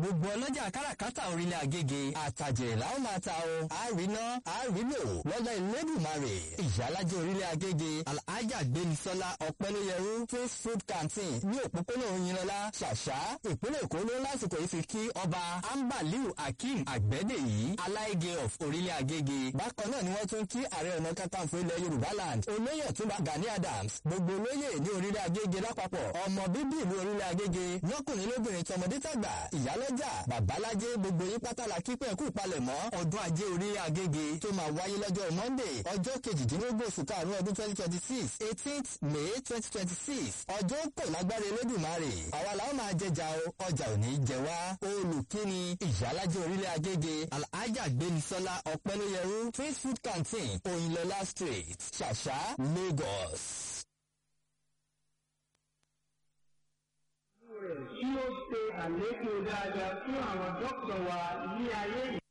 gbogbo ọlọ́jà káràkátà orílẹ̀ agége àtàjèrè làwọn máa ta o àríná àrílò lọ́dọ̀ ìlẹ́dùnmarè ìyálàjẹ orílẹ̀ agége alhaja gbémisọ́lá ọ̀pẹ́lẹ́yẹrú twins food canteen ní òpópónà òyìnlọ́lá ṣàṣà ìpínlẹ̀ èkó ló lásìkò yìí fi kí ọba ambaliu akeem àgbẹ̀dẹ̀yí aláìgé of orílẹ̀ agége bákan náà ni wọ́n tún kí ààrẹ ọ̀nà kakanfò ilẹ̀ yorùbá land olóyè ọ̀túnba gani adams gbogbo olóyè ní orílẹ̀ agége lápapọ̀ ọmọ bíbí ìlú orílẹ̀ agége lọ́kùnrin lóbìnrin tọmọdé tàgbà ìyálọ́jà babalájé gbogbo yín pátálà kípẹ́ kú palẹ̀mọ́ ọdún ajé orílẹ̀ agége tó máa wáyé lọ́jọ́ monday ọjọ́ kejìdínlógún oṣù karùn-ún ọdún twenty twenty six eighteenth may twenty twenty six ọjọ́ kò lágbára elédùnmarè àwa làwọn máa jẹjà o ọjà ò ní jẹ wá olùkíni ìyálàjẹ orílẹ̀ agége alhaja gbémisọ́lá ọ̀pẹ́lóyẹrú twins food canteen òyìnlọ́lá street ṣàṣà lagos. tí ó ṣe àlékún dáadáa fún àwọn dókítà wa ní ayé yìí.